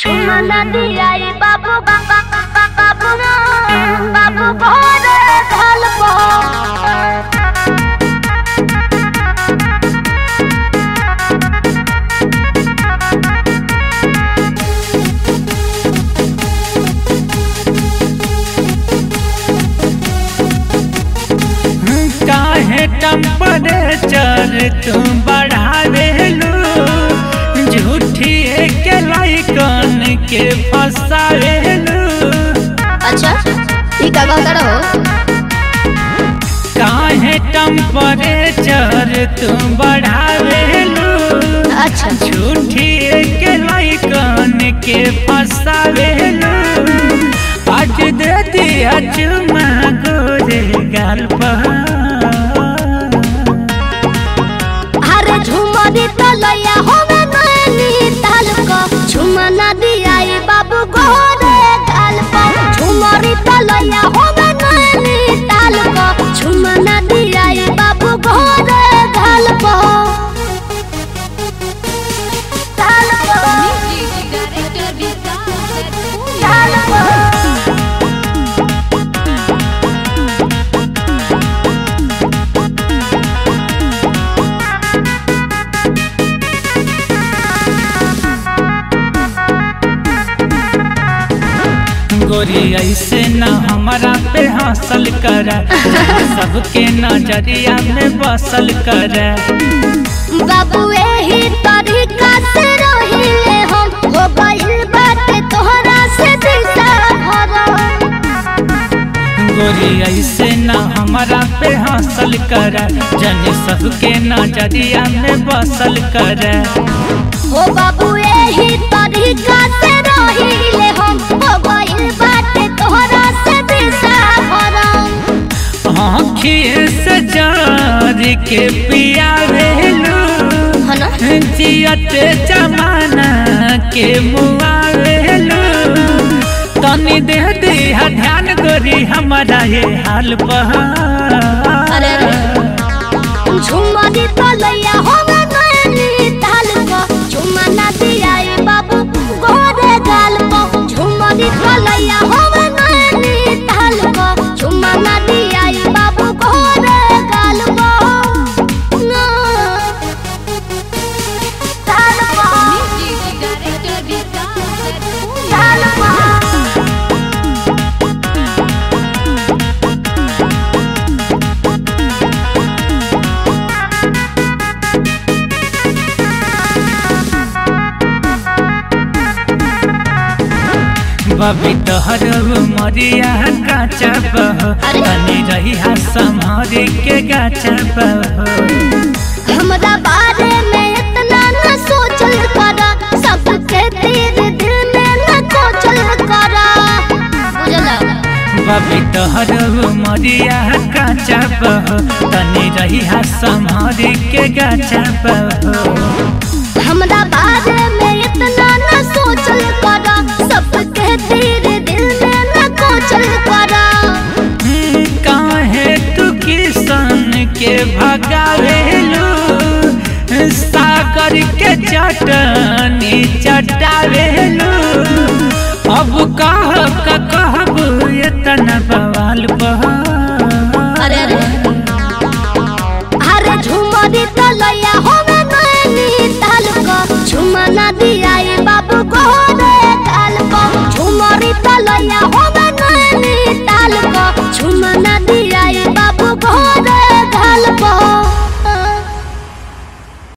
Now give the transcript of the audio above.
Chumana diai babu baba babu na babu bhore dhalpo काहे temperature तुम बढ़ावेलू झूठी के लाइकन के फसावेलू अच्छा ई का कहता रहो काहे टेम्परेचर तुम बढ़ावेलू अच्छा झूठी के लाइकन के फसावेलू आज दे दिया चुमा गोरे गाल पर अरे झुमरी तलैया होवे नैनी तालको झुमना दियाई बाबू गोरे गालपो झुमरी तलैया होवे नैनी तालको झुमना दियाई बाबू गोरे गालपो तालको तालको गोरी ऐसे न हमारा पे हासिल कर सबके नजरिया में बसल कर बाबू एही तरीका से रहिले हम हो गइल बाटे तोहरा से दिशा भरम गोरी ऐसे न हमारा पे हासिल कर जन सबके नजरिया में बसल कर हो बाबू एही तरीका से रहिले हम हो गइल बाटे तोहरा से दिशा भरम आँखिए से जार के पिया भेलू है ना जियत जमाना के मुआ भेलू तनी दे दिया ध्यान गोरी हमारा ये हाल पर अरे अरे झुमरी तलैया होवे नैनी तालको झुमना दियाई बाबू गोरे गालपो झुमरी तलैया होवे नैनी तालको झुमना दियाई बाबू गोरे गालपो ना तालको तालको बबी तोहर मरिया काचा बह अरे। तनी रही संभारी के गाचा बह हमरा बारे में इतना न सोचल करा सबके तीर दिल में न कोचल करा बुझला बबी तोहर मरिया काचा बह तनी रही संभारी के गाचा बह हमरा बारे में इतना न सोचल करा सबके तीर दिल में न कोचल करा हम्म, काहे तू किसान के भगावेलू सागर के चटनी चटावेलू अब कह का कहब इतना बवाल बह अरे अरे अरे झुमरी तलैया होवे नैनी तालको झुमना दियाई बाबू गोरे गालको झुमरी तलैया हो